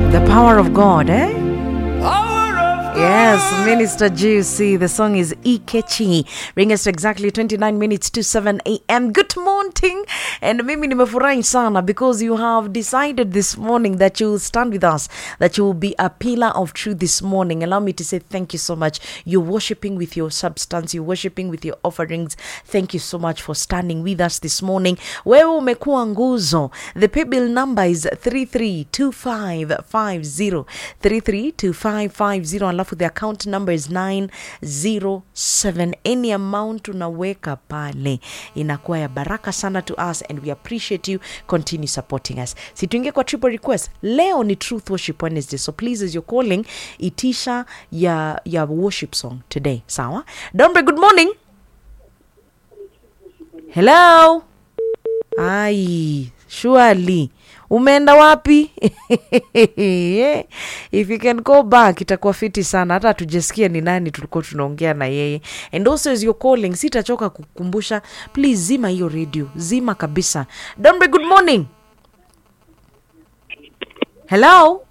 The power of God, eh? Power of Yes, Minister Juicy. The song is Ikechi. Bring us to exactly 29 minutes to 7 a.m. Good morning. And mimi nimefurahi sana because you have decided this morning that you will stand with us, that you will be a pillar of truth this morning. Allow me to say thank you so much. You're worshiping with your substance, you're worshiping with your offerings. Thank you so much for standing with us this morning. Wewe umekuwa nguzo. The paybill number is 332550 332550 alafu the account number is 907 any amount unaweka pale inakuwa ya baraka sana to us and we appreciate you continue supporting us situingie kwa triple request leo ni truth worship wednesday so please as you're calling itisha ya ya worship song today sawa dombe good morning hello ai surely umeenda wapi if you can go back itakuwa fiti sana hata hatujasikia ni nani tulikuwa tunaongea na yeye and also as you're calling sitachoka kukumbusha please zima hiyo radio zima kabisa dombe good morning hello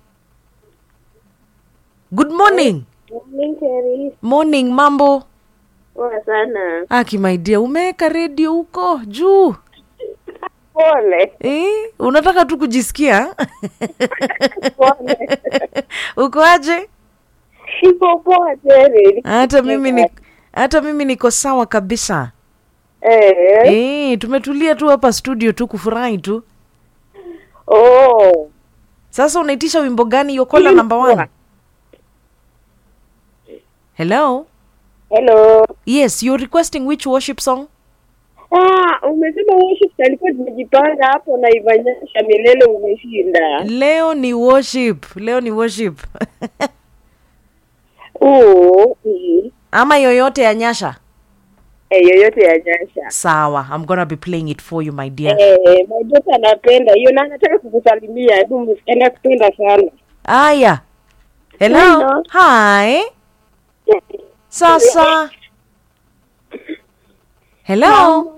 good morning Minkeri, morning mambo poa sana. aki my dear umeweka redio huko juu Pole eh, unataka tu kujisikia pole, uko aje iko poa Terry. hata mimi ni hata mimi niko sawa kabisa Eh, eh, tumetulia tu hapa studio tu kufurahi tu oh, sasa unaitisha wimbo gani yokola number one hello hello. yes you're requesting which worship song Ah, umesema worship alikuwa tumejipanga hapo na Ivanyasha milele umeshinda. leo ni worship leo ni worship Oh, mm. ama yoyote ya nyasha Eh, yoyote ya Nyasha. sawa i'm gonna be playing it for you my dear Eh, majota anapenda hiyo na anataka kukusalimia. Hebu msiende kupenda sana. aya hello Hello. hi sasa hello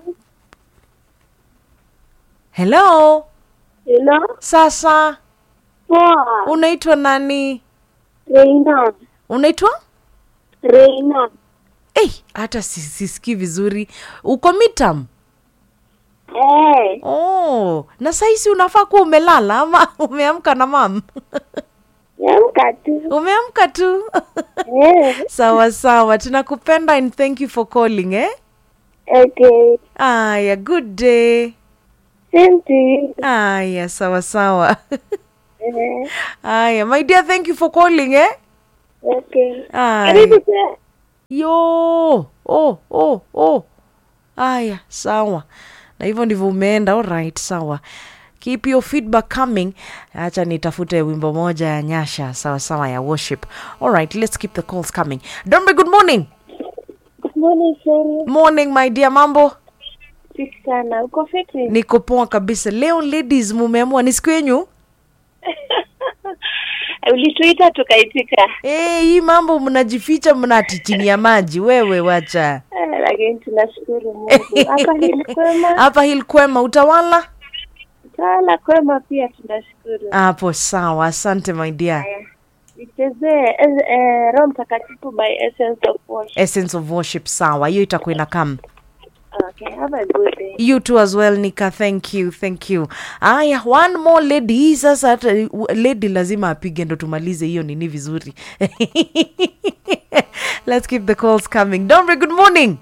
hello Hello. sasa Poa. unaitwa nani Reina. unaitwa Reina. hey, hata si- sisikii vizuri uko mitam Eh, oh, na saisi unafaa kuwa umelala ama umeamka na mam amka tu. umeamka tu Eh, sawa sawa tunakupenda and thank you for calling eh okay. aya good day Same to you. aya sawa sawa Eh, aya my dear thank you for calling eh okay. aya Karibu tena. yo oh, oh, oh. aya sawa na hivyo ndivyo umeenda alright sawa keep your feedback coming acha nitafute wimbo moja ya nyasha sawa sawa ya worship alright let's keep the calls coming dombe good morning Good morning, Sherry. morning my dear mambo Fiti sana. Uko fiti? niko poa kabisa leo ladies mumeamua ni siku yenyu Ulituita tukaitika. Eh, hii mambo mnajificha mnati chini ya maji wewe wacha Eh, Lakini tunashukuru Mungu. Hapa hili kwema. hapa hili kwema utawala Tala kwema pia tunashukuru. hapo sawa asante my dear Nichezee eh, eh, Roho Mtakatifu by Essence of Worship. essence of worship sawa hiyo itakuwa inakam Okay, have a good day. you too as well nika thank you thank you aya one more lady hii sasa hata lady lazima apige ndo tumalize hiyo nini vizuri let's keep the calls coming dombre good morning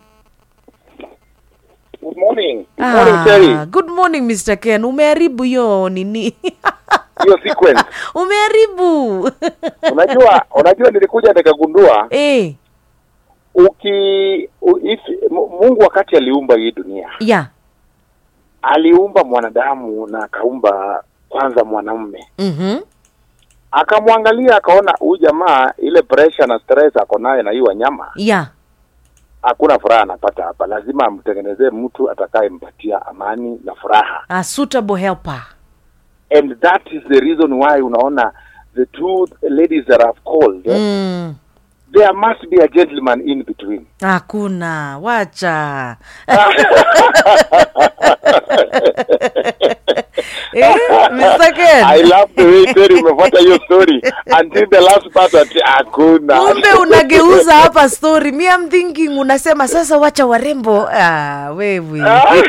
Good morning. Good morning, Terry. good morning mr ken umeharibu hiyo nini Hiyo sequence. umeharibu Unajua, unajua nilikuja nikagundua eh, uki u, if, Mu- Mungu wakati aliumba hii dunia, yeah aliumba mwanadamu na akaumba kwanza mwanamume. mm-hmm. Akamwangalia akaona huyu jamaa ile pressure na stress ako naye na hii wanyama, yeah hakuna furaha anapata hapa. Lazima amtengenezee mtu atakayempatia amani na furaha. a suitable helper And that is the reason why unaona the two ladies that I've called eh, mm. there must be a gentleman in between. hakuna wacha eh, Mr. Ken. I love the way Terry umefuata hiyo story until the last part ati hakuna. kumbe unageuza hapa story mi am thinking unasema sasa wacha warembo ah, wewe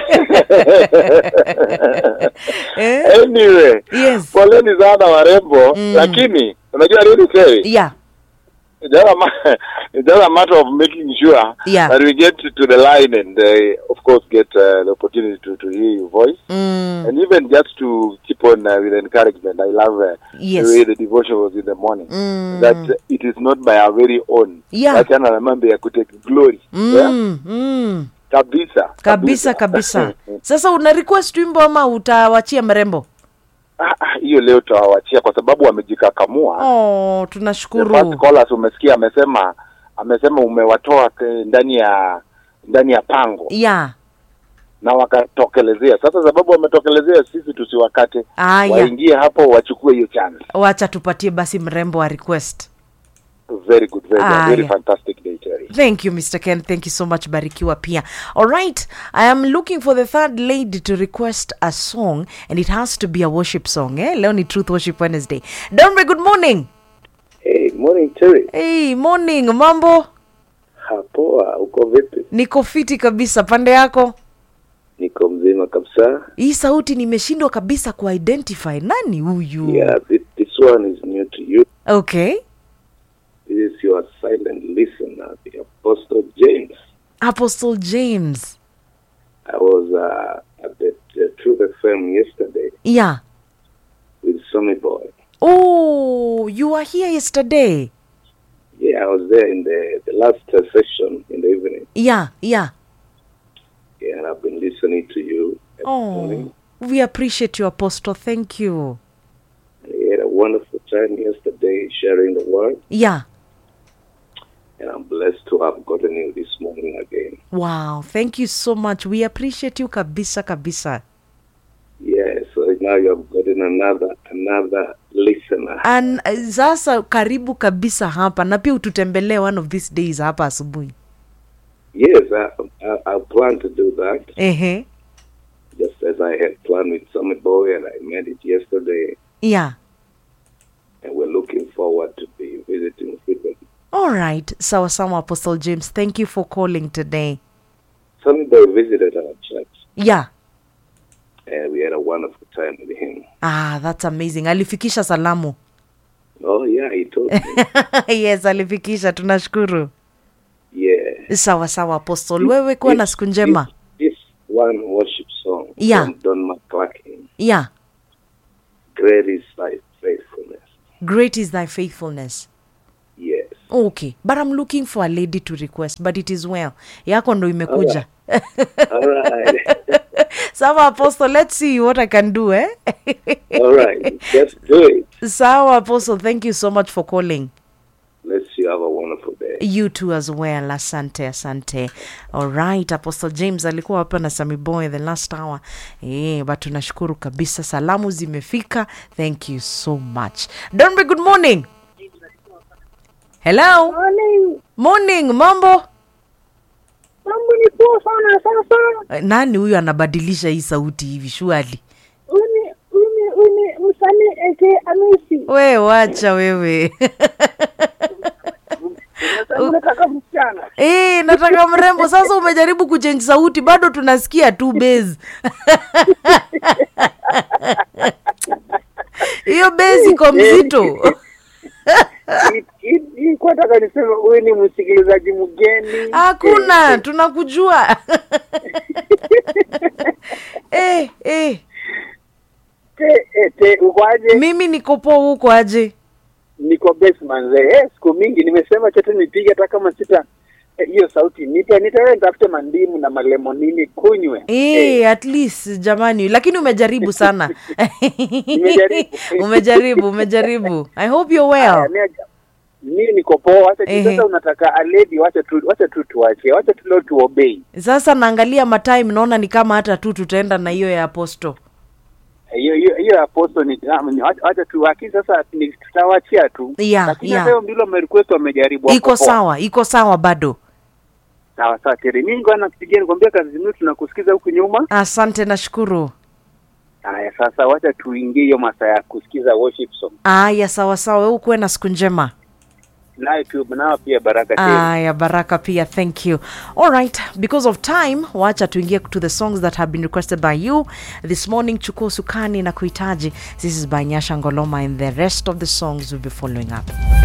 eh? anyway, Yes. poleni sana warembo, lakini unajua nini Terry? yeah It's just a ma- it's just a matter of making sure Yeah. that we get to the line and uh, of course get uh, the opportunity to, to hear your voice mm. and even just to keep on uh, with encouragement. I love uh, Yes. the way the devotion was in the morning. Mm. That it is not by our very own. Yeah. Wachana na mambo ya kutake glory. Yeah? Mm, mm. Kabisa. kabisa kabisa sasa una request wimbo ama utawachia mrembo Ah, ah, hiyo leo tutawachia kwa sababu wamejikakamua. oh, The first tunashukuru callers umesikia amesema amesema umewatoa ke- ndani ya ndani ya pango yeah na wakatokelezea. Sasa sababu wametokelezea, sisi tusiwakate, Aya. waingie hapo wachukue hiyo chance. wacha tupatie basi mrembo wa request Very good, very, good. very Aya. fantastic day, Terry. thank you mr ken thank you so much barikiwa pia all right i am looking for the third lady to request a song and it has to be a worship song eh? leo ni truth worship wednesday donbe good morning Hey, morning Terry. hey morning mambo Hapoa, uko vipi? niko fiti kabisa pande yako Niko mzima kabisa. hii sauti nimeshindwa kabisa kuidentify nani huyu Yeah, this, this one is new to you. okay This is your silent listener, the Apostle James. apostle james I was uh, at the, the Truth FM yesterday yeah with Sonny Boy. oh you were here yesterday Yeah, I was there in the, the last uh, session in the evening. yeah yeah Yeah, and I've been listening to you. every oh morning. we appreciate you apostle thank you We had a wonderful time yesterday sharing the word, yeah and I'm blessed to have gotten you this morning again. wow thank you so much we appreciate you kabisa kabisa Yeah, so now you have gotten another another listener. An, sasa karibu kabisa hapa na pia ututembelee one of these days hapa asubuhi Yes, I, I, I plan to do that, ehe just as I had planned with Summit Boy, and I met it yesterday, yeah and we're looking forward to be visiting frequently. all right sawa sawa apostle james thank you for calling today Summit Boy visited our church, yeah and we had a wonderful time with him. ah that's amazing alifikisha salamu Oh, yeah, he told me. yes alifikisha tunashukuru yeah. sawa sawa apostle wewe kuwa na siku njema This, this one worship song Yeah. from Don McClarkin, yeah Great is Thy Faithfulness. great is thy faithfulness Yes. okay but i'm looking for a lady to request but it is well yako ndo imekuja All right. sawa apostle let's see what i can do eh All right. Just do it. sawa apostle thank you so much for calling Let's you have a wonderful day. you too as well asante asante alright apostle james alikuwa hapa na samiboy the last hour eh, but tunashukuru kabisa salamu zimefika thank you so much donbe good morning hello Morning. morning mambo Mambo ni poa sana sasa. Eh, nani huyu anabadilisha hii sauti hivi shuali Uni uni uni msanii eke Amisi. we wacha wewe Unasema unataka msichana. Eh, nataka mrembo sasa umejaribu kuchange sauti bado tunasikia tu base hiyo base iko mzito Nilikuwa nataka niseme wewe ni msikilizaji mgeni. hakuna tunakujua eh, eh. Te, eh, te, uko aje? mimi niko poa huko aje Niko best manze. Eh, siku mingi nimesema chote nipige hata kama sita eh, hiyo sauti nipe nitaenda nitafute mandimu na malemonini kunywe. Eh, at least jamani lakini umejaribu sana Nimejaribu. umejaribu umejaribu i hope you're well Aya, mimi- mimi niko poa wacha tu- Ehe. sasa unataka a lady wacha tu wacha tu tuache wacha tu leo tuobey sasa naangalia matime naona ni kama hata tu tutaenda na hiyo ya aposto hiyo hiyo hiyo apostle ni ah, ni- wacha wacha tu lakini sasa ni tutawachia tu Yeah, lakini yeah. hata hiyo ndilo request wamejaribu iko wako poa. sawa iko sawa bado Sawa sawa Teri. Mimi ngoja nakupigia nikwambia kazi nzuri tunakusikiza huku nyuma. asante nashukuru Haya sasa wacha tuingie hiyo masaa ya kusikiza worship song. aya sawasawa we ukuwe na siku njema Nayo pia nao pia baraka Teri. aya baraka pia thank you all right because of time wacha tuingie to the songs that have been requested by you this morning chukua usukani na kuhitaji this is by nyasha ngoloma and the rest of the songs will be following up